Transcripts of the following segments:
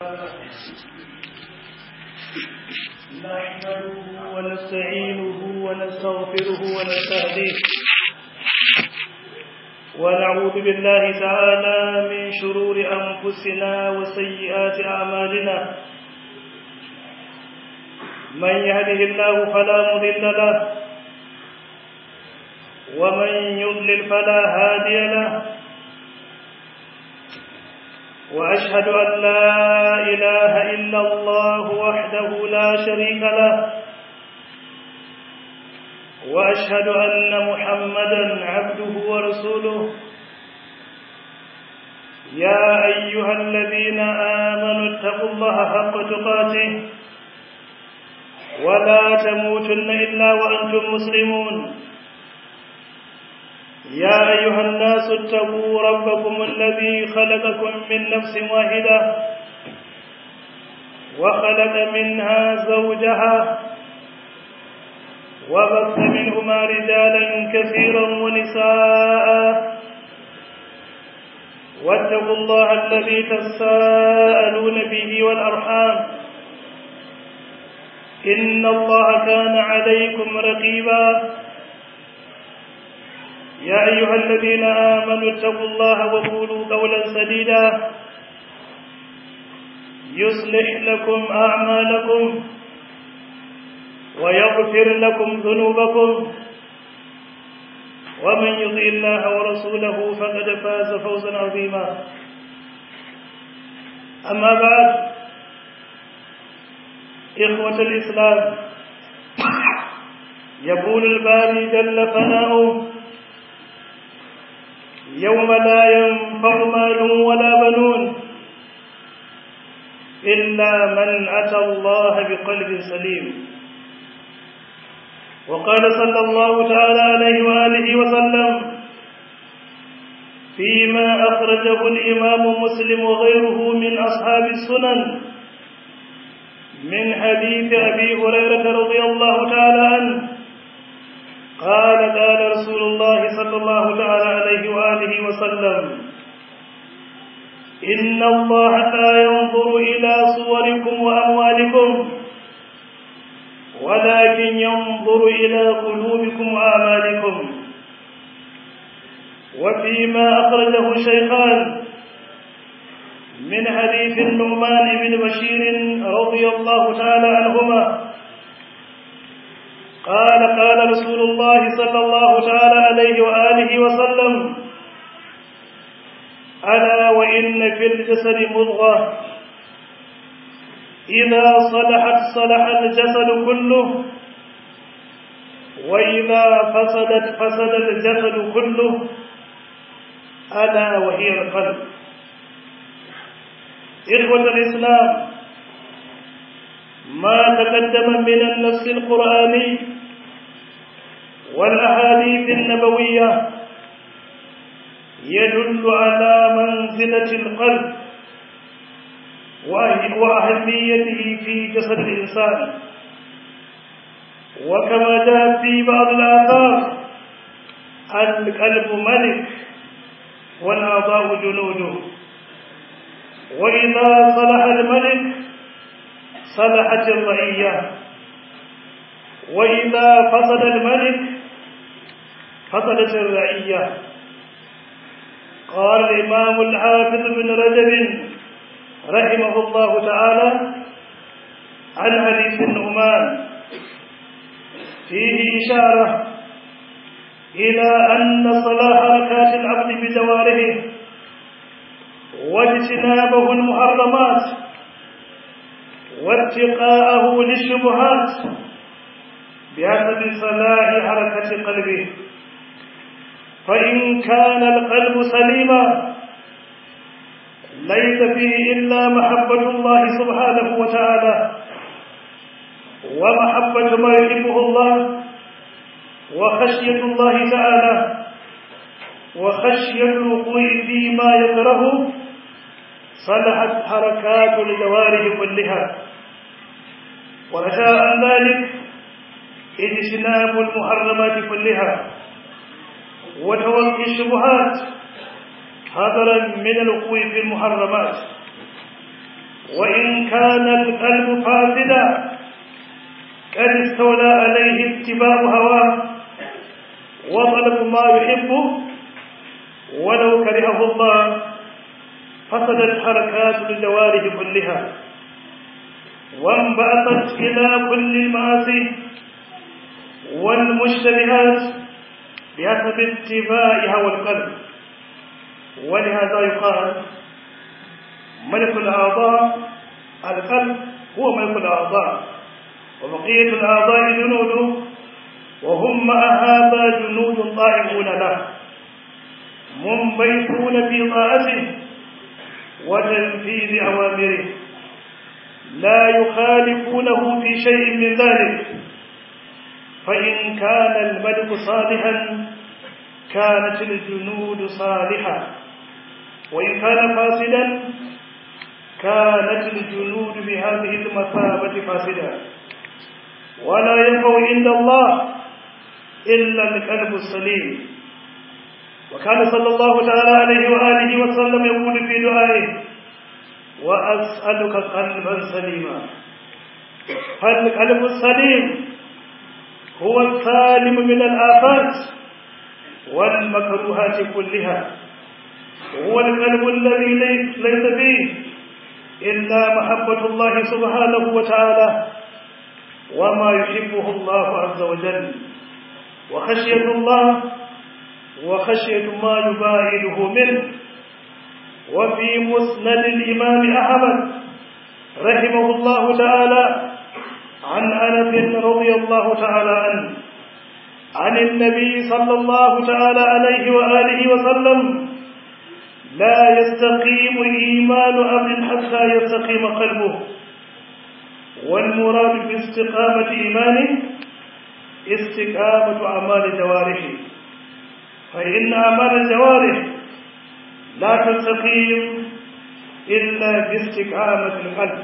نحمده ونستعينه ونستغفره ونستهديه ونعوذ بالله تعالى من شرور أنفسنا وسيئات أعمالنا من يهده الله فلا مضل له ومن يضلل فلا هادي له وأشهد أن لا إله إلا الله وحده لا شريك له وأشهد أن محمدا عبده ورسوله يا أيها الذين آمنوا اتقوا الله حق تقاته ولا تموتن إلا وأنتم مسلمون يا أيها الناس اتقوا ربكم الذي خلقكم من نفس واحدة وخلق منها زوجها وبث منهما رجالا كثيرا ونساء واتقوا الله الذي تساءلون به والأرحام إن الله كان عليكم رقيبا يا أيها الذين آمنوا اتقوا الله وقولوا قولا سديدا يصلح لكم أعمالكم ويغفر لكم ذنوبكم ومن يطع الله ورسوله فقد فاز فوزا عظيما أما بعد إخوة الإسلام يقول الباري جل ثناؤه يوم لا ينفع مال ولا بنون إلا من أتى الله بقلب سليم وقال صلى الله تعالى عليه وآله وسلم فيما أخرجه الإمام مسلم وغيره من أصحاب السنن من حديث أبي هريرة رضي الله تعالى عنه قال قال رسول الله صلى الله تعالى عليه وآله وسلم إن الله لا ينظر إلى صوركم وأموالكم ولكن ينظر إلى قلوبكم وأعمالكم وفيما أخرجه الشيخان من حديث النعمان بن بشير رضي الله تعالى عنهما قال قال رسول الله صلى الله تعالى عليه وآله وسلم ألا وإن في الجسد مضغة إذا صلحت صلح الجسد كله وإذا فسدت فسد الجسد كله ألا وهي القلب إخوة الإسلام ما تقدم من النص القرآني والأحاديث النبوية يدل على منزلة القلب وأهميته في جسد الإنسان وكما جاء في بعض الآثار القلب ملك والأعضاء جنوده وإذا صلح الملك صلحت الرعية وإذا فسد الملك فسدت الرعية قال الإمام الحافظ بن رجب رحمه الله تعالى عن حديث النعمان فيه إشارة إلى أن صلاح حركات العبد بجوارحه واجتنابه المحرمات واتقاءه للشبهات بحسب صلاح حركة قلبه فإن كان القلب سليما ليس فيه إلا محبة الله سبحانه وتعالى ومحبة ما يحبه الله وخشية الله تعالى وخشية الوقوع فيما يكرهه صلحت حركات الجوارح كلها ورجاء عن ذلك اجتناب المحرمات كلها وتوقي الشبهات حذرا من الوقوع في المحرمات وإن كان القلب فاسدا قد استولى عليه اتباع هواه وطلب ما يحبه ولو كرهه الله فسدت حركات الجوارح كلها وانبعثت إلى كل المعاصي والمشتبهات بحسب اتباعها والقلب ولهذا يقال ملك الأعضاء القلب هو ملك الأعضاء وبقية الأعضاء جنوده وهم مع هذا جنود طائعون له منبيتون في طاعته وتنفيذ أوامره لا يخالفونه في شيء من ذلك فإن كان الملك صالحا كانت الجنود صالحة وإن كان فاسدا كانت الجنود بهذه المثابة فاسدة ولا ينفع عند الله إلا القلب السليم وكان صلى الله تعالى عليه وآله وسلم يقول في دعائه وأسألك قلبا سليما فالقلب السليم هو السالم من الآفات والمكروهات كلها هو القلب الذي ليس فيه إلا محبة الله سبحانه وتعالى وما يحبه الله عز وجل وخشية الله وخشية ما يباعده منه وفي مسند الإمام أحمد رحمه الله تعالى عن أنس رضي الله تعالى عنه عن النبي صلى الله تعالى عليه وآله وسلم لا يستقيم إيمان عبد حتى يستقيم قلبه والمراد باستقامة إيمانه استقامة أعمال جوارحه فإن أعمال الجوارح لا تستقيم إلا باستقامة القلب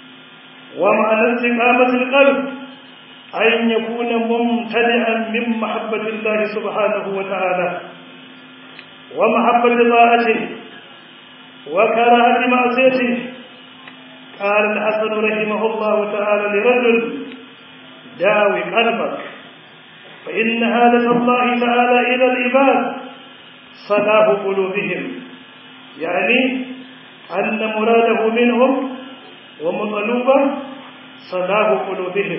ومعنى استقامة القلب أن يكون ممتلئا من محبة الله سبحانه وتعالى ومحبة طاعته وكراهة معصيته قال الحسن رحمه الله تعالى لرجل داوي قلبك فإن هادة الله تعالى إلى العباد صلاح قلوبهم يعني أن مراده منهم ومطلوبه صلاح قلوبهم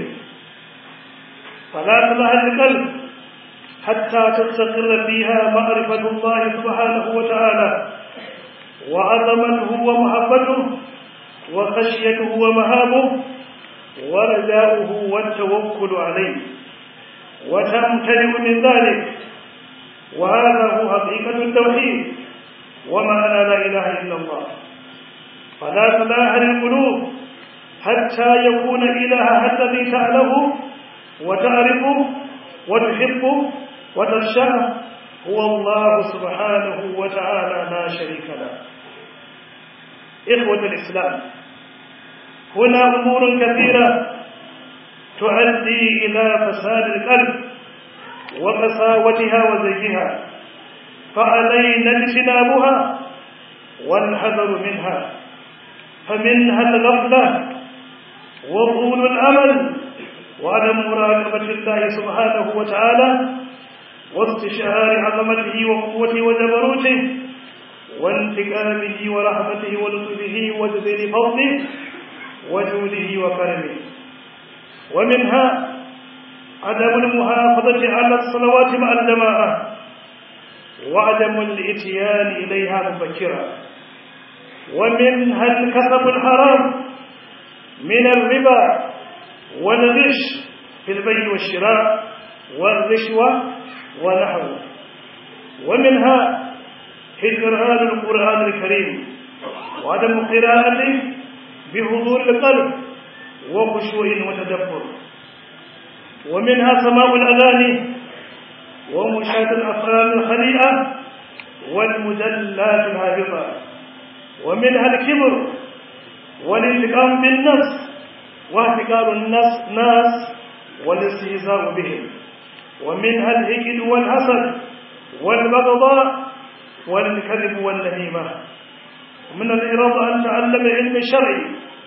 فلا صلاح القلب حتى تستقر فيها معرفة الله سبحانه وتعالى وعظمته ومحبته وخشيته ومهابه ورجاؤه والتوكل عليه وتمتلئ من ذلك وهذا هو حقيقة التوحيد ومعنى لا إله إلا الله فلا صلاح للقلوب حتى يكون إلهها الذي تعلمه وتعرفه وتحبه وتخشاه هو الله سبحانه وتعالى لا شريك له إخوة الإسلام هنا أمور كثيرة تؤدي إلى فساد القلب وقساوتها وزيها فعلينا اجتنابها والحذر منها فمنها الغفلة وطول الأمل وعدم مراقبة الله سبحانه وتعالى واستشعار عظمته وقوته وجبروته وانتقامه ورحمته ولطفه وجزيل فضله وجوده وكرمه ومنها عدم المحافظة على الصلوات مع الجماعة وعدم الاتيان إليها مبكرا ومنها الكسب الحرام من الربا والغش في البيع والشراء والرشوة ونحوه ومنها هجران القرآن الكريم وعدم قراءته بحضور القلب وخشوع وتدبر ومنها سماع الأغاني ومشاهدة الأفلام الخليئة والمجلات الهابطة ومنها الكبر والانتقام بالنفس واحتقار الناس ناس والاستهزاء بهم ومنها الحقد والحسد والبغضاء والكذب والنميمة ومن الإرادة أن تعلم علم الشرع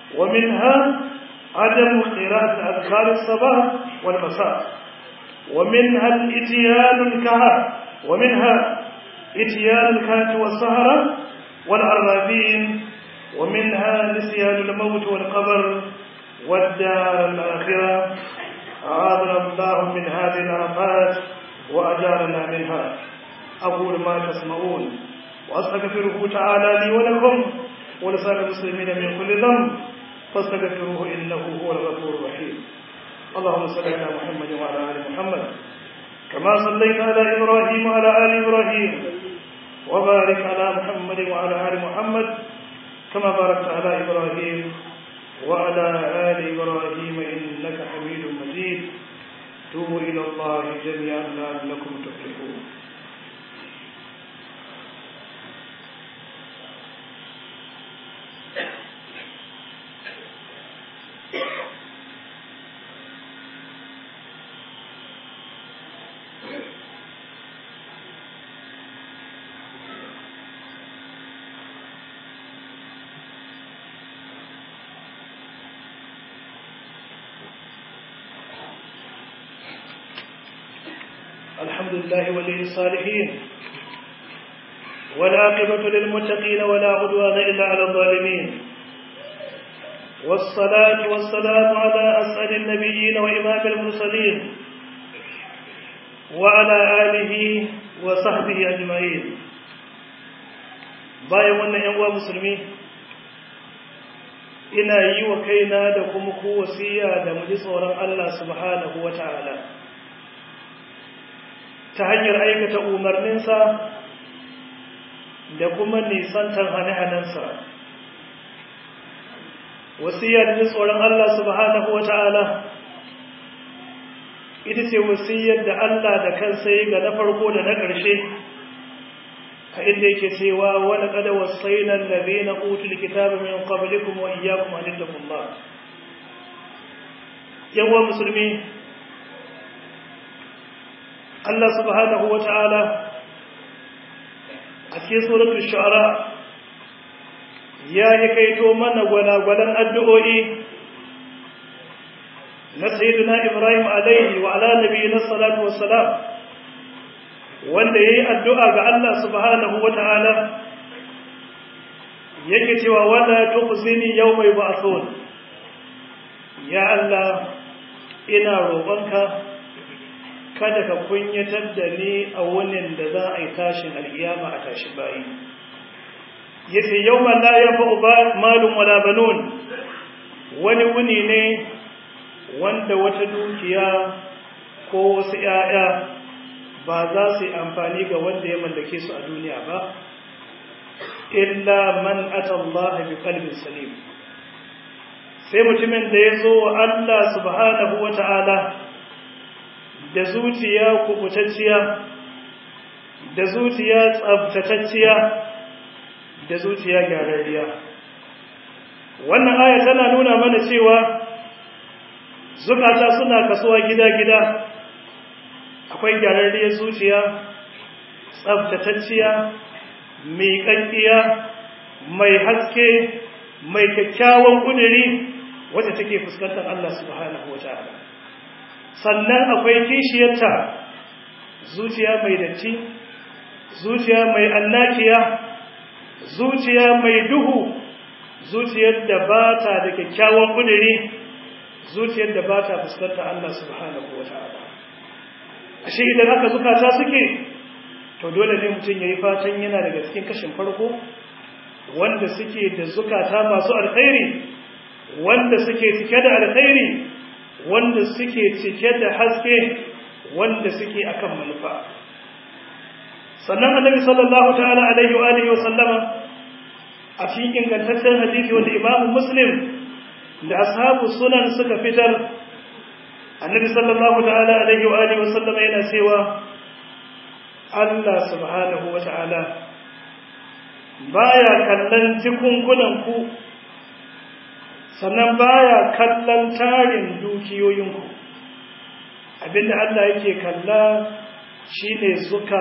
ومنها عدم قراءة أذكار الصباح والمساء ومنها الاتيان الكهف ومنها اتيان الكهف والسهرة والعرافين ومنها نسيان الموت والقبر والدار الآخرة أعاذنا الله من هذه الآفات وأجارنا منها أقول ما تسمعون وأستغفره تعالى لي ولكم ولسائر المسلمين من كل ذنب فاستغفروه إنه هو الغفور الرحيم اللهم صل على محمد وعلى آل محمد كما صليت على إبراهيم وعلى آل إبراهيم وبارك على محمد وعلى آل محمد كما باركت على إبراهيم وعلى آل إبراهيم إنك حميد مجيد توبوا إلى الله جميعا لعلكم تفلحون الحمد لله ولي الصالحين والعاقبة للمتقين ولا عدوان إلا على الظالمين والصلاة والسلام على أسأل النبيين وإمام المرسلين وعلى آله وصحبه أجمعين bayan wannan ‘yan uwa musulmi ina yi wa kaina da kuma ku wasiya da mu ji tsoron Allah subhanahu wa ta'ala ta hanyar aikata umarninsa da kuma nisantar hane-hanensa wasiya da tsoron Allah subhanahu wa ta'ala ita ce wasiyar da Allah da kansa yi ga na farko da na ƙarshe a inda yake cewa wani kada wasainan labe na ƙutul kitabu min qablikum wa iyyakum an ittaqullah yawa musulmi Allah subhanahu wa ta'ala a cikin suratul shu'ara ya yi kaito mana gwalagwalan addu'o'i na sayyidina Ibrahim alaihi wa ala nabiyina salatu wassalam wanda yayi addu'a ga Allah subhanahu wa ta'ala yake cewa wala tukhzini yawma yub'athun ya Allah ina roƙonka kada ka kunyatar da ni a wunin da za a yi tashin al'iyama a tashi bayi yace yawma la yanfa'u malun wala banun wani wuni ne wanda wata dukiya ko wasu ‘ya'ya ba za su yi amfani ga wanda ya mallake su a duniya ba illa man atallaha bi qalbin salim sai mutumin da ya zo wa Allah subhanahu wa ta'ala da zuciya kubutacciya da zuciya tsabtatacciya da zuciya gyararriya wannan aya tana nuna mana cewa zukata suna kasuwa gida-gida akwai gyararriyar zuciya tsabtatacciya mai ƙanƙiya mai haske mai kyakkyawan ƙuduri wacce take fuskantar Allah subhanahu wa ta'ala sannan akwai kishiyarta zuciya mai datti zuciya mai annakiya zuciya mai duhu zuciyar da ba ta da kyakkyawan kuduri zuciyar da ba ta fuskanta Allah subhanahu wa ta'ala ashe idan aka zukata suke to dole ne mutum ya yi fatan yana daga cikin kashin farko wanda suke da zukata masu alkhairi wanda suke cike da alkhairi wanda suke cike da haske wanda suke akan manufa sannan annabi sallallahu ta'ala alaihi wa alihi wa sallama a cikin ingantaccen hadisi wanda imamu muslim da ashabu sunan suka fitar annabi sallallahu ta'ala alaihi wa alihi wa sallama yana cewa Allah subhanahu wa ta'ala baya kallon jikunkunan ku sannan baya kallon tarin dukiyoyinku abinda Allah yake kalla shine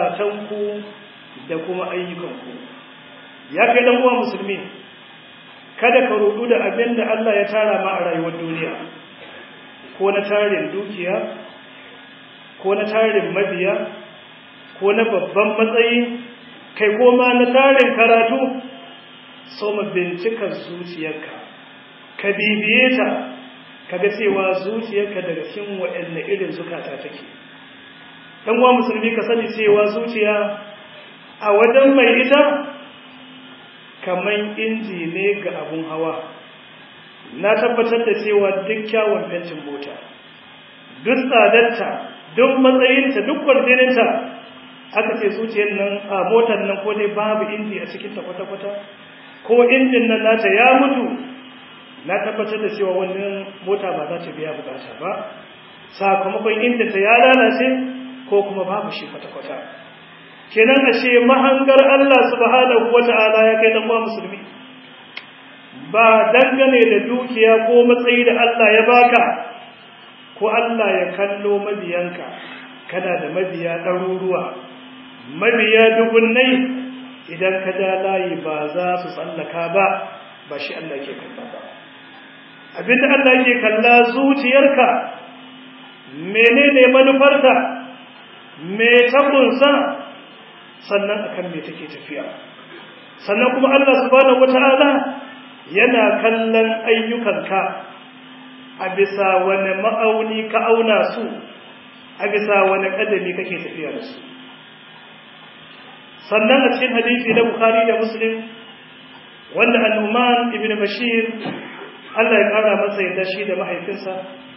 zukatanku da kuma ayyukanku ya kai dan uwa musulmi kada ka rudu da abin da Allah ya tara ma a rayuwar duniya ko na tarin dukiya ko na tarin mabiya ko na babban matsayi kai ko ma na tarin karatu so mu bincika zuciyarka ka bibiye ta kaga cewa zuciyarka daga cikin waɗanne irin zukata take dan uwa musulmi ka sani cewa zuciya a wajen mai ita kaman inji ne ga abun hawa na tabbatar da cewa duk kyawun fentin mota duk tsadarta duk matsayinta duk kwarjininta aka ce zuciyar nan a motar nan ko dai babu inji a cikin ta kwata-kwata ko injin nan nata ya mutu na tabbatar da cewa wannan mota ba za ta biya bukata ba sakamakon injinta ya lalace ko kuma babu shi kwata-kwata kenan ashe mahangar Allah subhanahu wata'ala ya kai dan uwa musulmi ba dangane da dukiya ko matsayi da Allah ya baka ko Allah ya kallo mabiyanka kana da mabiya ɗaruruwa mabiya dubunnai idan ka ja layi ba za su tsallaka ba ba shi Allah ke kalla ba abinda Allah ke kalla zuciyarka menene manufarta me ta kunsa sannan akan me take tafiya sannan kuma Allah subhanahu wataala yana kallon ayyukanka a bisa wani ma'auni ka auna su a bisa wani kadami kake tafiya da su sannan a cikin hadisi na Bukhari da Muslim wanda An-Numan ibn Bashir Allah ya kara masa yadda shi da mahaifinsa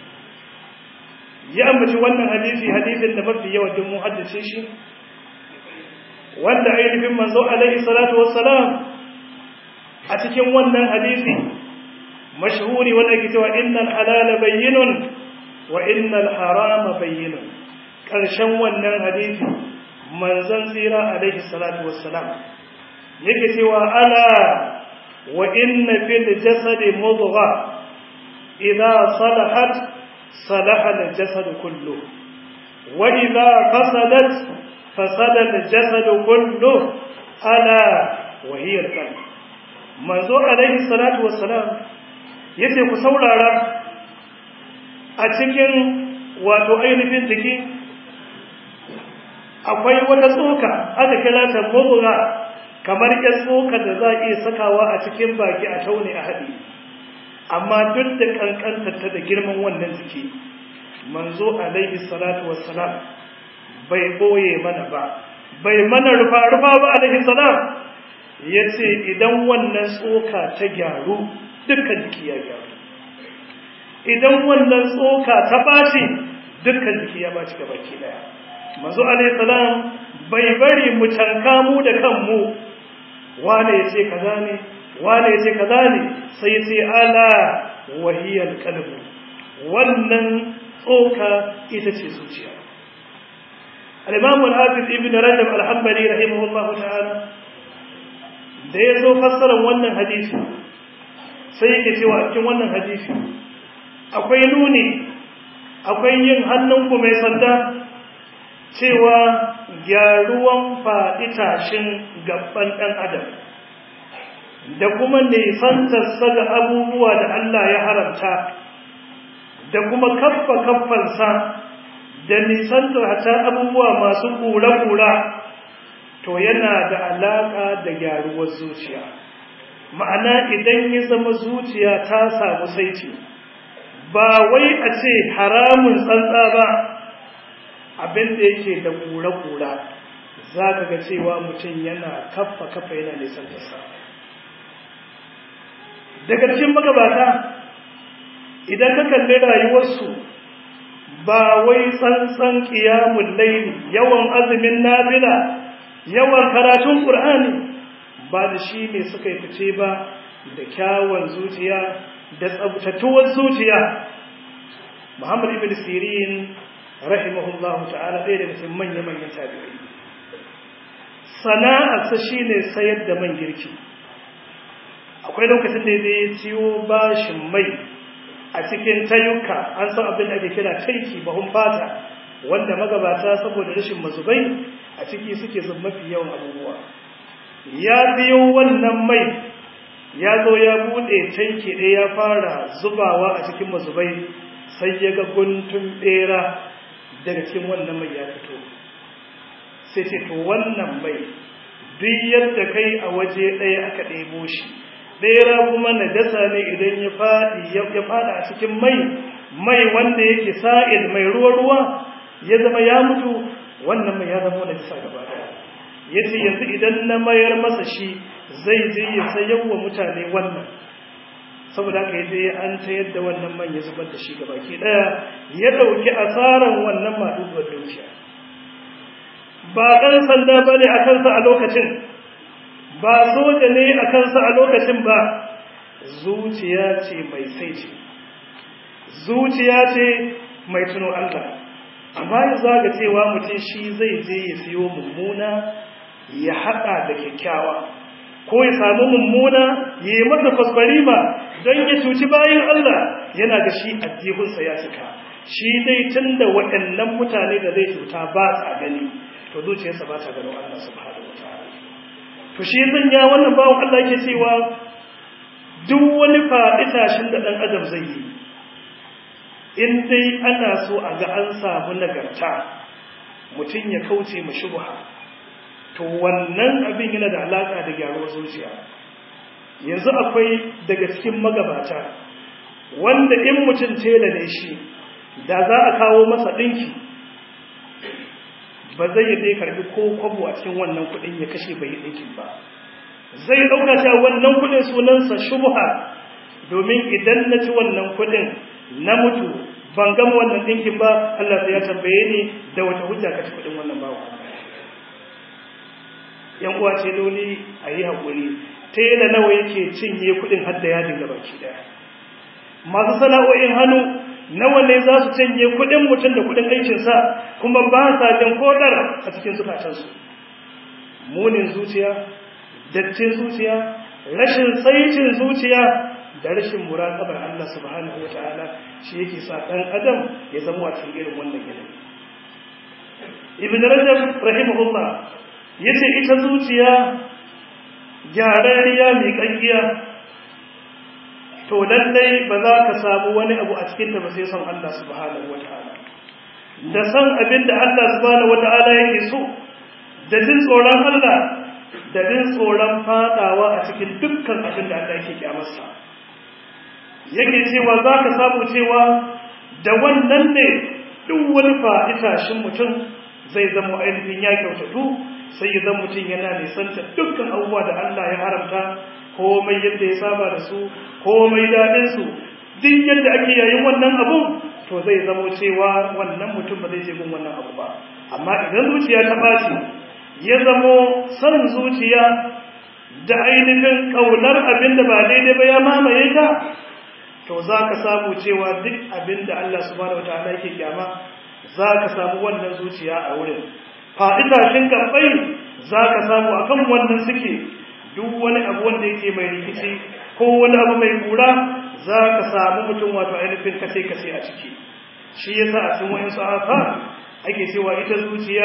ya ambaci wannan hadisi hadisin da mafi yawa duk mu haddace shi wanda ainihin manzo alaihi salatu wassalam a cikin wannan hadisi mashhuri wanda ke cewa innal halala bayyinun wa innal harama bayyinun karshen wannan hadisi manzon tsira alaihi salatu wassalam yake cewa ala wa inna fil jasadi mudgha idha salahat salaha al jasad kullu wa idha fasadat fasada al jasad kullu ala wa hiya al qalb manzo alaihi salatu wassalam yace ku saurara a cikin wato ainihin jiki akwai wata tsoka aka kira ta mubra kamar ƴan tsoka da za a iya sakawa a cikin baki a taune a haɗi amma duk da kankantar ta da girman wannan jiki manzo alaihi salatu wassalam bai boye mana ba bai mana rufa rufa ba alaihi salam yace idan wannan tsoka ta gyaru dukkan jiki ya gyaru idan wannan tsoka ta baci dukkan jiki ya baci gaba ki daya manzo alayhi salam bai bari mu tanka mu da kanmu wane yace kaza ne wane yace kaza ne sai sai ala wahiyal qalb wannan tsoka ita ce zuciya al-imam al-hafiz ibn rajab al-hanbali rahimahullahu ta'ala da yazo fassara wannan hadisi sai yake cewa a cikin wannan hadisi akwai nuni akwai yin hannunku mai sanda cewa gyaruwan faɗi tashin gaban ɗan adam da kuma nisantarsa ga abubuwa da Allah ya haramta da kuma kaffa kaffansa da nisantar hata abubuwa masu ƙura-ƙura to yana da alaƙa da gyaruwar zuciya ma'ana idan ya zama zuciya ta samu saiti ba wai a ce haramun tsantsa ba abin da yake da kura-kura za ka ga cewa mutum yana kafa kafa yana nisan tasa daga cikin magabata idan ka kalli rayuwarsu ba wai tsantsan ƙiyamun laili yawan azumin nafila yawan karatun ƙur'ani ba da shi ne suka yi fice ba da kyawun zuciya da tsabtatuwar zuciya muhammad ibn sirin rahimahullahu ta'ala ɗaya daga cikin manya-manyan tabi'ai sana'arsa shine sayar da man girki akwai lokacin da zai ciwo bashin mai a cikin tayuka an san abin da ake kira taiki bahun fata wanda magabata saboda rashin mazubai a ciki suke zub mafi yawan abubuwa ya biyo wannan mai ya zo ya bude tanki ɗaya ya fara zubawa a cikin mazubai sai ya ga guntun bera daga cikin wannan mai ya fito sai ce to wannan mai duk yadda kai a waje ɗaya aka ɗebo shi bera kuma najasa ne idan ya faɗi ya faɗa a cikin mai mai wanda yake sa'il mai ruwa-ruwa ya zama ya mutu wannan mai ya zama najasa gaba ɗaya ya ce yanzu idan na mayar masa shi zai je ya sayar wa mutane wannan saboda haka ya je an ta yadda wannan man ya zubar da shi gabaki ɗaya ya ɗauki asaran wannan maɗuɗuwar dukiya ba ɗan sanda ba ne a kansa a lokacin ba soja ne a kansa a lokacin ba zuciya ce mai saiti zuciya ce mai tuno Allah amma ya zaga cewa mutum shi zai je ya siyo mummuna ya haɗa da kyakkyawa ko ya samu mummuna ya yi masa kwaskwarima don ya cuci bayan Allah yana ga shi addihunsa ya cika shi dai tun da waɗannan mutane da zai cuta ba sa gani to zuciyarsa ba ta gano Allah subhanahu wa ta'ala to shi ya wannan bawon Allah yake cewa duk wani faɗi tashin da ɗan adam zai yi in dai ana so a ga an samu nagarta mutum ya kauce ma shubha to wannan abin yana da alaka da gyaruwar zuciya yanzu akwai daga cikin magabata wanda in mutum tela ne shi da za a kawo masa ɗinki ba zai yi dai karbi ko kwabo a cikin wannan kuɗin ya kashe bai ɗinkin ba zai ɗauka cewa wannan kuɗin sunansa shubha domin idan na ci wannan kuɗin na mutu ban gama wannan ɗinkin ba Allah ya tambaye ni da wata hujja ka ci kuɗin wannan bawa yan uwa ce dole a yi haƙuri tela nawa yake cinye kuɗin har da yadin gaba ki ɗaya masu sana'o'in hannu nawa ne za su cinye kuɗin mutum da kuɗin aikinsa kuma ba sa jan kodar a cikin zukatansu munin zuciya dattin zuciya rashin tsaitin zuciya da rashin muraqabar Allah subhanahu wataala shi yake sa dan adam ya zama a cikin irin wannan yanayi ibn rajab rahimahullah yace ita zuciya gyararriya mai kankiya to lallai ba za ka samu wani abu a cikin ta ba sai son Allah subhanahu wataala da san abin da Allah subhanahu wataala yake so da jin tsoron Allah da jin tsoron fadawa a cikin dukkan abin da Allah yake kyamarsa yake cewa za ka samu cewa da wannan ne duk wani fa'itashin mutum zai zama ainihin ya kyautatu sai ya zama mutum yana nisanta dukkan abubuwa da Allah ya haramta komai yadda ya saba da su komai daɗinsu duk yadda ake yayin wannan abu to zai zama cewa wannan mutum ba zai je gun wannan abu ba amma idan zuciya ta ɓaci ya zamo son zuciya da ainihin ƙaunar abin da ba daidai ba ya mamaye ta to za ka samu cewa duk abin da Allah subhanahu wa ta'ala yake kyama za ka samu wannan zuciya a wurin faɗi tashin gabai za ka samu akan wannan suke duk wani abu wanda yake mai rikici ko wani abu mai kura za ka samu mutum wato ainihin kace-kace a ciki shi yasa a cikin wa'in sa'afa ake cewa ita zuciya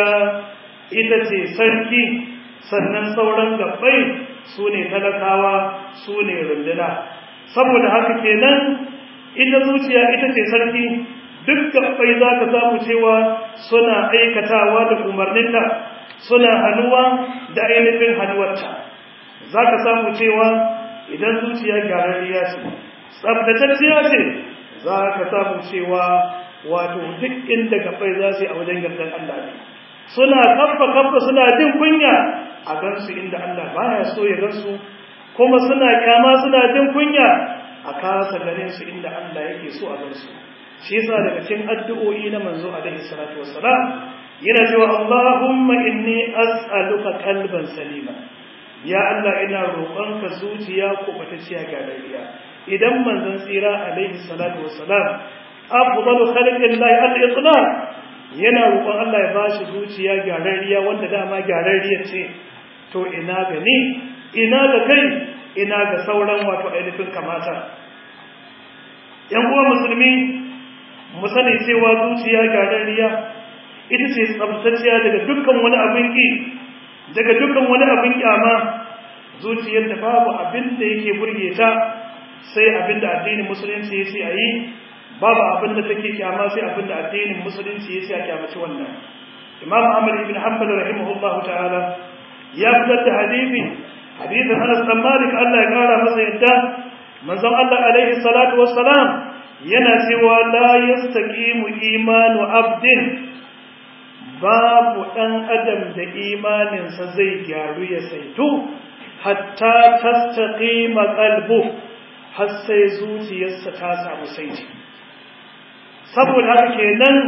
ita ce sarki sannan sauran gabbai su ne talakawa su ne runduna saboda haka kenan ita zuciya ita ce sarki duk gabbai za ka samu cewa suna aikatawa da umarninta suna hannuwa da ainihin hannuwarta za ka samu cewa idan zuciya gyararriya ce tsabtatacciya ce za ka samu cewa wato duk inda gabbai za su yi a wajen gardan Allah ne suna kafa kafa suna jin kunya a gansu inda Allah baya so ya gansu kuma suna kyama suna jin kunya a kasa ganin su inda Allah yake so a gansu shi yasa daga cikin addu'o'i na manzo alaihi salatu wassalam yana cewa Allahumma inni as'aluka qalban salima ya Allah ina roƙonka zuciya ko batacciya ga dariya idan manzon tsira alaihi salatu wassalam afdalu khalqillahi al-itlaq yana roƙon Allah ya bashi zuciya gyararriya wanda dama gyararriya ce to ina ga ni ina ga kai ina ga sauran wato ainihin kamata yan uwa musulmi mu sani cewa zuciya gyararriya ita ce tsabtacciya daga dukkan wani abin ki daga dukkan wani abin kyama zuciyar da babu abin da yake burge ta sai abin da addinin musulunci ya ce a yi babu abin da take kyama sai abin da addinin musulunci ya ce a kyamaci wannan imam ahmad ibn hanbal rahimahullahu ta'ala ya fitar da hadisi hadisin anas bin malik Allah ya kara masa yadda manzon Allah alaihi salatu wassalam yana cewa la yastaqimu imanu abdin babu dan adam da imaninsa zai gyaru ya saitu hatta tastaqima qalbu har sai zuciyarsa ta samu saiti saboda haka kenan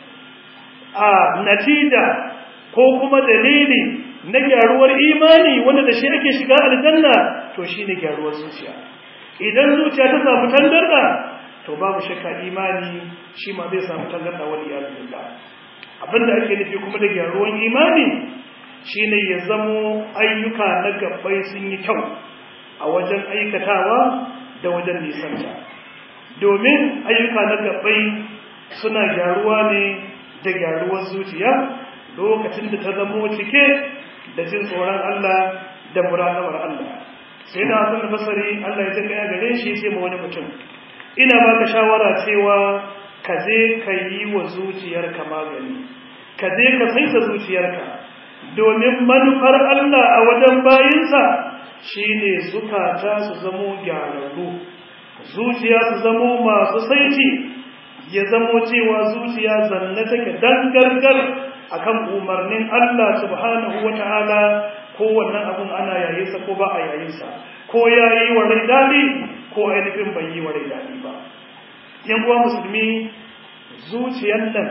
a natija ko kuma dalili na gyaruwar imani wanda da shi ake shiga aljanna to shine gyaruwar zuciya idan zuciya ta samu tangarda to babu shakka imani shi ma zai samu tangarda wani ya billah abinda ake nufi kuma da gyaruwar imani shine ya zamo ayyuka na gabbai sun yi kyau a wajen aikatawa da wajen nisanta domin ayyuka na gabbai suna gyaruwa ne da gyaruwar zuciya lokacin da ta zamo cike da jin tsoron Allah da muraqabar Allah sai da Hassan Basri Allah ya jinka ya gare shi sai ma wani mutum ina baka shawara cewa ka je ka yi wa zuciyarka magani ka je ka saita zuciyarka domin manufar Allah a wajen bayinsa shine zukata su zamo gyararru zuciya su zamo masu saiti ya zamo cewa zuciya zanne take dangargar akan umarnin Allah subhanahu wata'ala ko wannan abun ana yayinsa ko ba a yayinsa ko yayi wa rai dadi ko ainihin bai yi wa rai dadi ba yan uwa musulmi zuciyar nan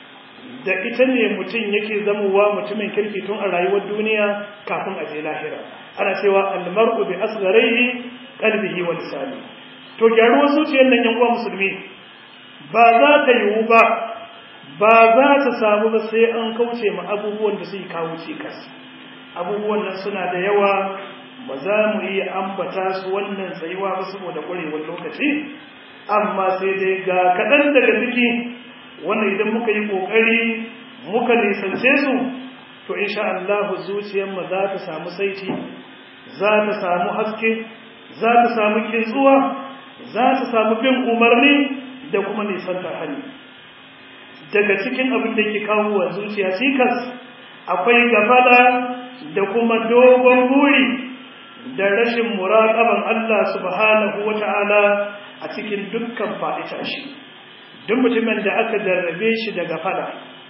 da ita ne mutum yake zamowa mutumin kirki tun a rayuwar duniya kafin a je lahira ana cewa almar'u bi asgharihi qalbihi wa lisani to gyaruwar zuciyar nan yan uwa musulmi ba za ta yiwu ba ba za ta samu ba sai an kauce ma abubuwan da suke kawo cikas abubuwan nan suna da yawa ba za mu iya ambata su wannan tsayuwa ba saboda ƙwarewar lokaci amma sai dai ga kaɗan daga ciki wannan idan muka yi ƙoƙari muka nisance su to insha Allah zuciyarmu za ta samu saiti za ta samu haske za ta samu kintsuwa za ta samu bin umarni da kuma nisanta hali daga cikin abin da ke kawo wa zuciya cikas akwai gafala da kuma dogon buri da rashin muraƙaban Allah subhanahu wata'ala a cikin dukkan faɗi tashi duk mutumin da aka jarrabe shi da gafala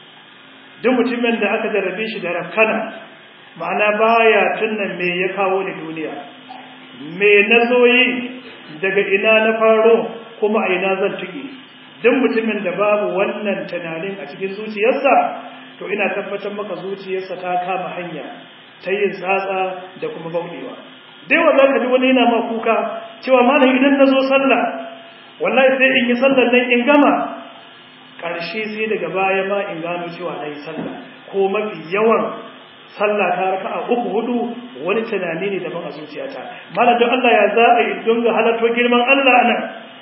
duk mutumin da aka jarrabe shi da rafkana ma'ana baya tunan me ya kawo ni duniya me na zo yi daga ina na faro kuma a ina zan tuki duk mutumin da babu wannan tunanin a cikin zuciyarsa to ina tabbatar maka zuciyarsa ta kama hanya ta yin tsatsa da kuma bauɗewa dai wa za ka ji wani yana ma kuka cewa malam idan na zo sallah wallahi sai in yi sallar nan in gama ƙarshe sai daga baya ma in gano cewa na yi sallah ko mafi yawan sallah ta raka a uku hudu wani tunani ne daban a zuciyata malam don Allah ya za a yi don ga halarto girman Allah nan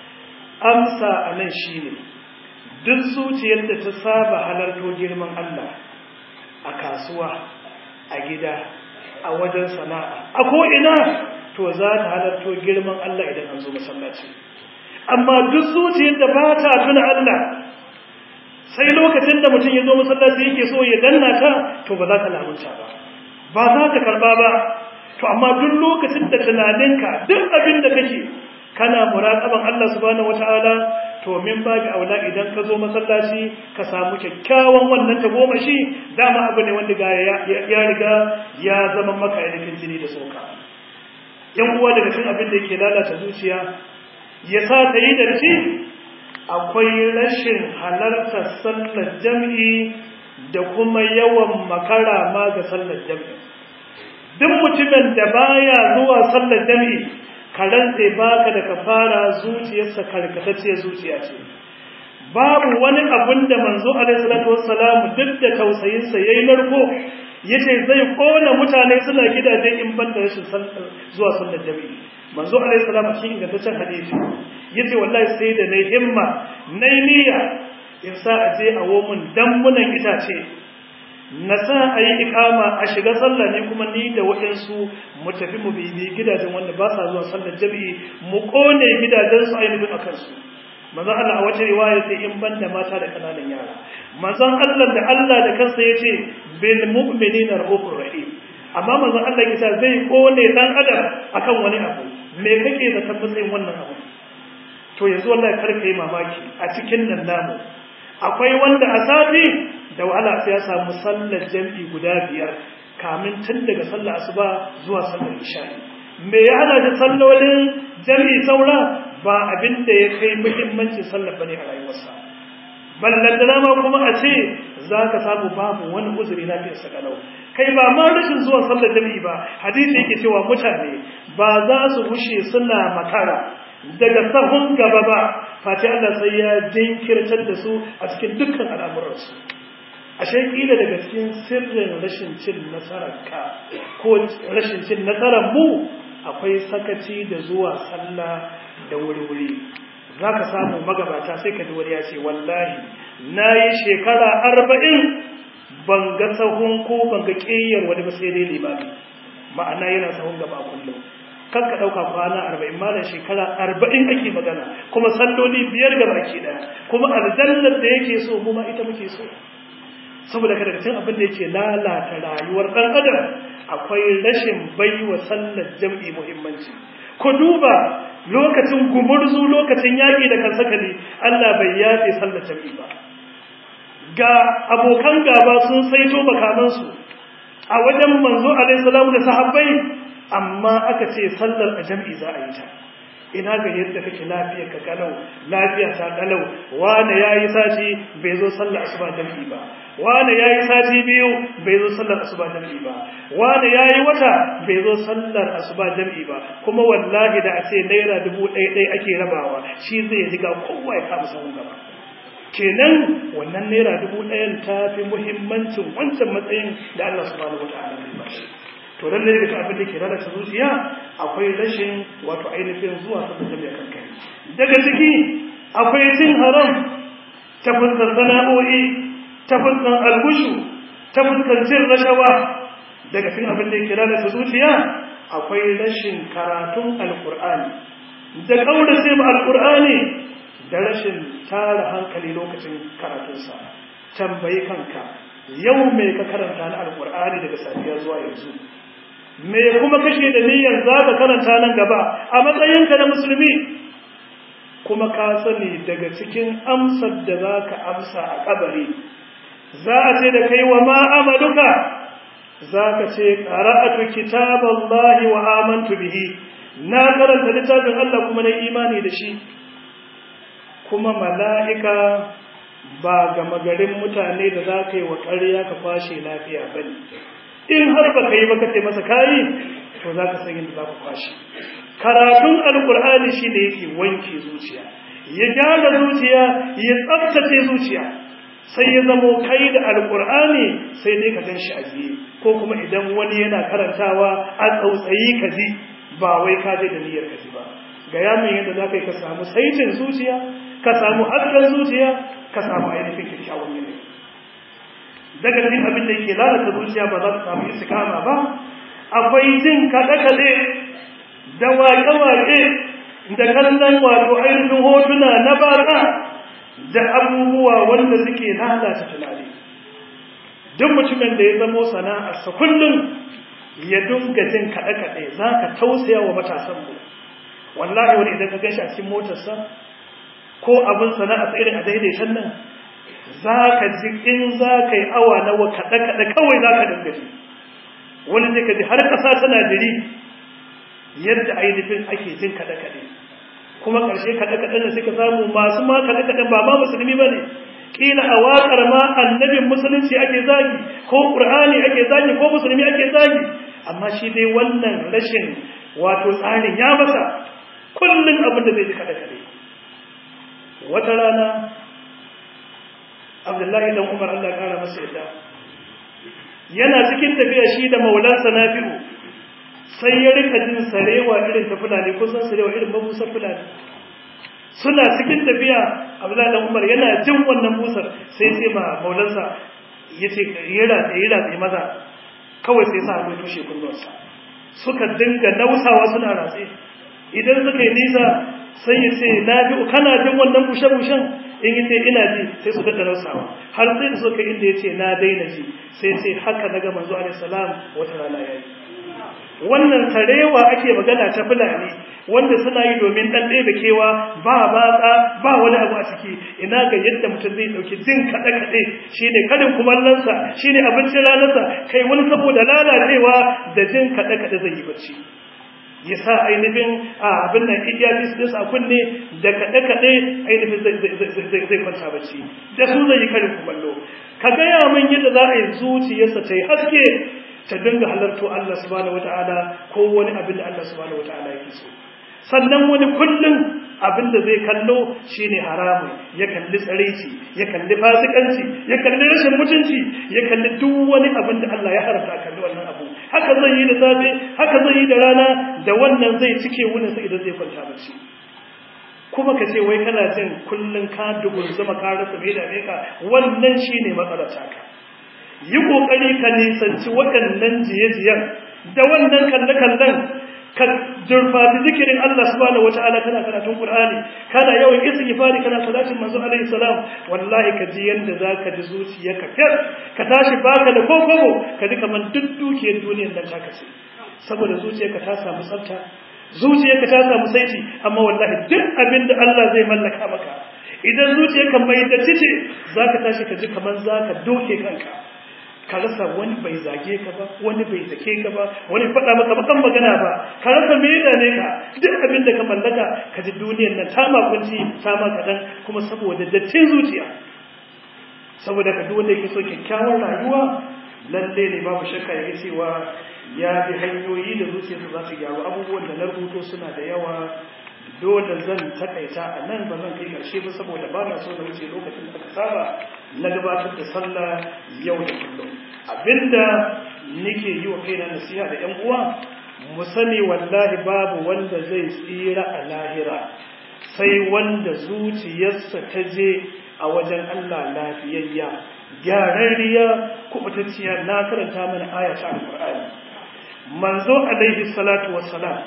amsa a nan shi ne duk zuciyar da ta saba halarto girman Allah a kasuwa a gida a wajen sana'a a ko'ina to za ta halarto girman Allah idan an zo masallaci amma duk zuciyar da ba ta tuna Allah sai lokacin da mutum ya zo masallaci yake so ya danna ta to ba za ka lamunta ba ba za ka karba ba to amma duk lokacin da tunaninka duk abin da kake kana muraqaban Allah subhanahu wataala to min babu aula idan ka zo masallaci ka samu kyakkyawan wannan tagomashi dama abu ne wanda ya riga ya zama maka ainihin jini da soka yan uwa daga cikin abin da yake lalata zuciya ya sa ta yi da shi akwai rashin halartar sallar jam'i da kuma yawan makara ma ga sallar jam'i duk mutumin da baya zuwa sallar jam'i karanta baka da kafara zuciyarsa karkatacciyar zuciya ce babu wani abin da manzo alaihi salatu wassalamu duk da tausayinsa yayi narko yace zai kona mutane suna gidaje in ban da rashin zuwa sallar jami'i manzo alaihi salatu shi ingantaccen hadisi yace wallahi sai da nayi himma nayi niyya in sa a je a womun dambunan itace na sa a yi ikama a shiga sallah ne kuma ni da waɗansu mu tafi mu bibi gidajen wanda ba sa zuwa sallar jami'i mu kone gidajensu ainihin a kansu manzon Allah a wata riwaya sai in banda mata da kananan yara manzon Allah da Allah da kansa yace bil mu'minina rahufur rahim amma manzon Allah yake zai kone dan adam akan wani abu me kake da tabbacin wannan abu to yanzu wallahi kar kai mamaki a cikin nan namu akwai wanda a sati da wahala sai ya samu sallar jami'i guda biyar kamin tun daga sallar asuba zuwa sallar isha me ya hana da sallolin jami'i saura ba abin da ya kai muhimmancin sallar bane a rayuwarsa ballantana ma kuma a ce za ka samu babu wani uzuri na fiye sakalau kai ba ma rashin zuwa sallar jami'i ba hadisi yake cewa mutane ba za su bushe suna makara daga sahun gaba ba fati Allah sai ya jinkirtar da su a cikin dukkan al'amuransu ashe kila daga cikin sirrin rashin cin nasarar ka ko rashin cin nasarar mu akwai sakaci da zuwa sallah da wuri-wuri za ka samu magabata sai ka ji wani ya ce wallahi na yi shekara arba'in ban ga sahun ko ban ga ƙeyar wani ba sai dai limami ma'ana yana sahun gaba kullum kan ka ɗauka kwana arba'in malam shekara arba'in ake magana kuma salloli biyar gaba ke ɗaya kuma aljannar da yake so mu ma ita muke so saboda kada cikin abin da yake lalata rayuwar ɗan adam akwai rashin baiwa sallar jam'i muhimmanci ku duba lokacin gumurzu lokacin yaƙi da kansakali Allah bai yafe sallar jam'i ba ga abokan gaba sun saito makamansu a wajen manzo alaihi salamu da sahabbai amma aka ce sallar a jam'i za a yi ta ina ga yadda kake lafiya ka kalau lafiya ta kalau wani yayi sati bai zo sallar asuba jam'i ba wani yayi sati biyu bai zo sallar asuba jam'i ba wani yayi wata bai zo sallar asuba jam'i ba kuma wallahi da a ce naira dubu ɗaya ɗaya ake rabawa shi zai riga kowa ya kama sahun gaba kenan wannan naira dubu ɗayan ta fi muhimmancin wancan matsayin da Allah subhanahu wataala ya ba shi to dan ne daga abin da ke lalata zuciya akwai rashin wato ainihin zuwa sabon jami'a kan kai daga ciki akwai cin haram ta fuskar sana'o'i ta fuskar albushu ta fuskar cin rashawa daga cikin abin da ke lalata zuciya akwai rashin karatun alkur'ani da kaurace ma alkur'ani da rashin tara hankali lokacin karatunsa tambayi kanka yau mai ka karanta na alkur'ani daga safiya zuwa yanzu me kuma kashe da niyyar za ka karanta nan gaba a matsayinka na musulmi kuma ka sani daga cikin amsar da za ka amsa a kabari za a ce da kai wa ma'amaluka za ka ce ƙara'atu kitaballahi wa amantu bihi na karanta littafin Allah kuma na imani da shi kuma mala'ika ba gama garin mutane da za ka yi wa ƙarya ka kwashe lafiya ba ne in har ba ka yi ba kace masa kayi to za ka san yadda za ka kwashe karatun alkur'ani shi ne yake wanke zuciya ya gyara zuciya ya tsabtace zuciya sai ya zamo kai da alkur'ani sai dai ka gan shi a biye ko kuma idan wani yana karantawa a tsautsayi ka ji ba wai ka je da niyyar ka ji ba ga yamin yadda za ka yi ka samu saitin zuciya ka samu hasken zuciya ka samu ainihin kyakkyawan yanayi daga cikin abin da yake lalata zuciya ba za ta samu istiqama ba akwai jin kaɗe-kaɗe da waƙe-waƙe da kallon wato ainihin hotuna na baka da abubuwa wanda suke lalata tunani duk mutumin da ya zamo sana'arsa kullum ya dunga jin kaɗe-kaɗe za ka tausaya wa matasanmu wallahi wani idan ka gan shi a cikin motarsa ko abin sana'arsa irin a daidaitan nan za ka ji in za ka yi awa nawa kaɗe-kaɗe kawai za ka dinga ji wani zai ka ji har ƙasa tana jiri yadda ainihin ake jin kaɗe-kaɗe kuma ƙarshe kaɗe-kaɗen da suka samu masu ma kaɗe-kaɗen ba ma musulmi ba ne ƙila a waƙar ma annabin musulunci ake zagi ko ƙur'ani ake zagi ko musulmi ake zagi amma shi dai wannan rashin wato tsarin ya masa kullum abin da zai ji kaɗe-kaɗe wata rana abdullahi dan umar allah kara masa yadda yana cikin tafiya shi da maulansa nafi'u sai ya rika jin sarewa irin ta fulani ko san sarewa irin mabusar fulani suna cikin tafiya abdullahi dan umar yana jin wannan busar sai sai ma maulansa yace ya ratsa ya ratsa maza kawai sai sa hannu tushe kunnuwarsa suka dinga nausawa suna ratse idan suka yi nisa sai ya ce na bi kana jin wannan bushe-bushen in yi ce ina ji sai su daɗa nausawa har sai da suka inda ya ce na daina ji sai sai haka na gama zuwa alaihi salam wata rana ya yi wannan sarewa ake magana ta fulani wanda suna yi domin ɗan ɗaya kewa ba batsa ba wani abu a ciki ina ga yadda mutum zai ɗauki jin kaɗe-kaɗe shi ne karin kumallonsa shi ne abincin ranarsa kai wani saboda lalacewa da jin kaɗe-kaɗe zai yi bacci ya sa ainihin a abin nan iyafis ɗinsa a kunne da kaɗe-kaɗe ainihin zai kwanta bacci da su zai yi karin kumallo ka gaya min yadda za a yi zuciyarsa ta yi haske ta dinga halarto Allah subhanahu wata'ala ko wani abin da Allah subhanahu wata'ala yake so sannan wani kullum abin da zai kallo shine haramu ya kalli tsaraici ya kalli fasikanci ya kalli rashin mutunci ya kalli duk wani abin da Allah ya haramta kalli wannan abu haka zai yi da safe haka zai yi da rana da wannan zai cike wunin sa idan zai kwanta bacci kuma ka ce wai kana jin kullum ka dugun zama ka rasa mai da ka wannan shine matsalar taka yi ƙoƙari ka nisanci waɗannan jiye-jiyen da wannan kalle-kallen ka durfafi zikirin Allah subhanahu wata'ala kana karatun Qur'ani kana yawan istighfari kana salatin manzo alaihi salam wallahi ka ji yanda zaka ji zuciyarka fiyar ka tashi baka da kokobo ka ji kaman duk dukiyar duniyar nan taka ce saboda zuciyarka ta samu tsafta zuciyarka ta samu saiti amma wallahi duk abin da Allah zai mallaka maka idan zuciyarka mai datti ce zaka tashi ka ji kaman zaka doke kanka ka rasa wani bai zage ka ba wani bai zake ka ba wani faɗa maka bakan magana ba ka rasa me da ne ka duk abin da ka mallaka ka ji duniyar nan ta makunci ta ma kaɗan kuma saboda dattin zuciya saboda ka duk wanda yake so kyakkyawar rayuwa lalle ne babu shakka ya cewa ya bi hanyoyi da zuciyarsa za su gyaru abubuwan da na rubuto suna da yawa dole zan takaita a nan ba zan kai ƙarshe ba saboda ba na so na wuce lokacin da aka saba na gabatar da sallah yau da kullum abinda nake yi wa kaina nasiha da ƴan uwa mu sani wallahi babu wanda zai tsira a lahira sai wanda zuciyarsa ta je a wajen Allah lafiyayya gyararriya kubutacciya na karanta mana aya ta alqur'ani manzo alaihi salatu wassalam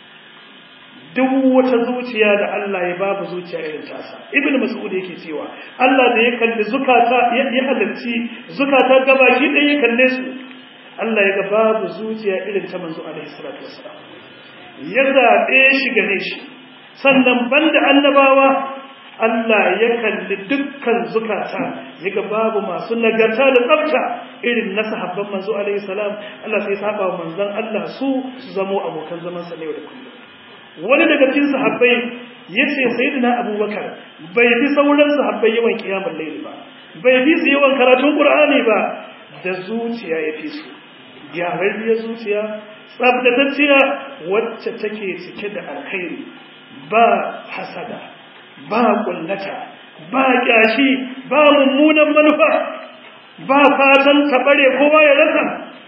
duk wata zuciya da Allah ya babu zuciya irin tasa ibn mas'ud yake cewa Allah da ya kalli zukata ya halarci zukata gabaki ɗaya ya kalle su Allah ya ga babu zuciya irin ta manzo alaihi salatu wassalam ya zaɓe shi gare shi sannan banda annabawa Allah ya kalli dukkan zukata ya ga babu masu nagarta da tsafta irin na sahabban manzo alaihi salam Allah sai saba wa manzon Allah su su zamo abokan zaman sa ne da kullum wani daga cikin sahabbai yace sayyidina abubakar bai bi sauran sahabbai yawan kiyamul layl ba bai bi su yawan karatun qur'ani ba da zuciya ya fi su gyararriyar zuciya tsabtatacciya wacce take cike da alkhairi ba hasada ba kullata ba kyashi ba mummunan manufa ba fatan tabare kowa ya rasa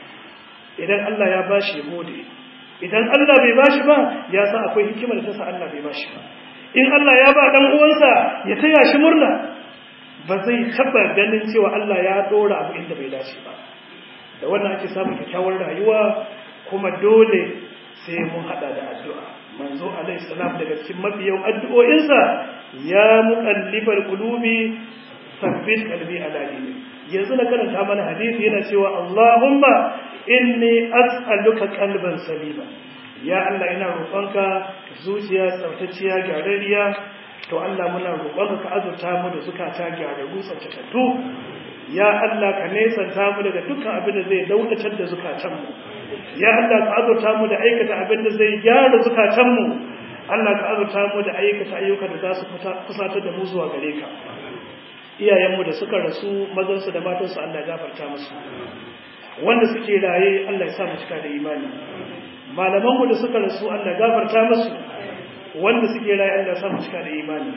idan Allah ya bashi ya gode idan Allah bai bashi ba ya san akwai hikimar da ta sa Allah bai bashi ba in Allah ya ba dan uwansa ya taya shi murna ba zai taba ganin cewa Allah ya dora abu inda bai dace ba da wannan ake samun kyakkyawar rayuwa kuma dole sai mun hada da addu'a manzo alaihi salam daga cikin mabiyan addu'o'insa ya muqallibal qulubi sabbit qalbi ala dinik yanzu na karanta mana hadisi yana cewa Allahumma inni as'aluka qalban salima ya Allah ina roƙonka zuciya tsaftacciya gyararriya to Allah muna roƙonka ka azurta mu da zukata gyararru tsaftatattu ya Allah ka nesanta mu daga dukkan abin da zai daukatar da zukatan mu ya Allah ka azurta mu da aikata abin da zai gyara zukatan mu Allah ka azurta mu da aikata ayyuka da za su kusatar da mu zuwa gare ka iyayenmu da suka rasu mazansu da matansu Allah ya gafarta musu wanda suke raye Allah ya sa mu cika da imani malamanmu da suka rasu Allah ya gafarta musu wanda suke raye Allah ya sa mu cika da imani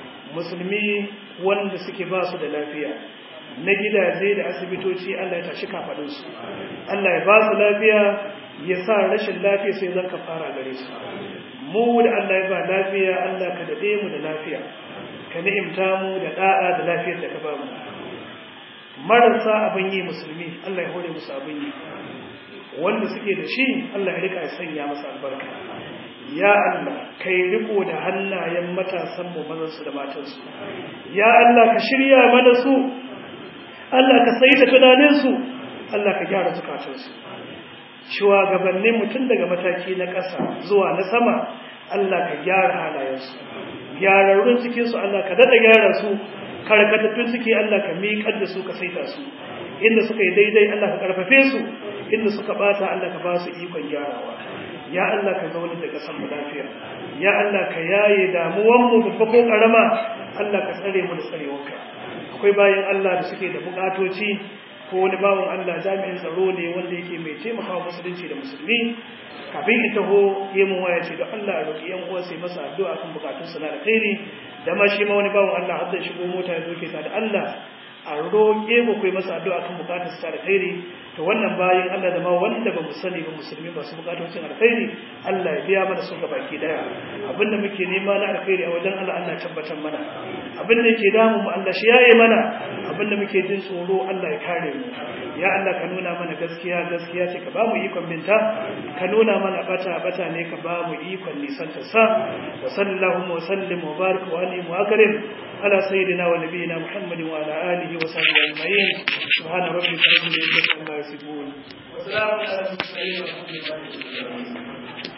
musulmi wanda suke ba su da lafiya na gidaje da asibitoci Allah ya tashi kafadunsu Allah ya ba su lafiya ya sa rashin lafiya sai zan fara gare su mu da Allah ya ba lafiya Allah ka dade mu da lafiya ka ni'imta mu da da'a da lafiyar da ka ba mu marasa abin yi musulmi Allah ya hore musu abin yi wanda suke da shi Allah ya rika ya sanya masa albarka ya Allah kai riko da hannayen matasan mu mazan su da matan su ya Allah ka shirya mana su Allah ka saita tunanin su Allah ka gyara zukatan su shugabannin mutum daga mataki na ƙasa zuwa na sama Allah ka gyara halayensu gyararrun cikinsu Allah ka daɗa gyara su karkatattun ciki Allah ka miƙar da su ka saita su inda suka yi daidai Allah ka ƙarfafe su inda suka ɓata Allah ka ba su ikon gyarawa ya Allah ka zaune da ƙasar mu lafiya ya Allah ka yaye damuwanmu babba ko ƙarama Allah ka tsare mu da tsarewarka akwai bayan Allah da suke da buƙatoci ko wani bawan Allah jami'in tsaro ne wanda yake mai taimakawa musulunci da musulmi kafin in taho yi mun waya ce da Allah a roƙi yan uwa sai masa addu'a kan bukatun sa na alkhairi da ma shi ma wani bawan Allah har zai shigo mota ya zoke ta da Allah a roƙe ku kai masa addu'a kan bukatun sa alkhairi to wannan bayan Allah da ma wanda ba mu sani ba musulmi ba su bukatocin alkhairi Allah ya biya mana su baki daya abinda muke nema na alkhairi a wajen Allah Allah tabbatar mana abinda yake damu mu Allah shi yaye mana abinda muke jin tsoro Allah ya kare mu ya Allah ka nuna mana gaskiya gaskiya ce ka ba mu ikon binta ka nuna mana bata bata ne ka ba mu ikon nisan ta sa wa sallallahu wa sallim wa barik wa alim wa akrim ala sayyidina wa nabiyina muhammadin wa ala alihi wa sahbihi ajma'in subhana rabbika rabbil izzati amma yasifun wa salamun ala al mursalin walhamdulillahi rabbil alamin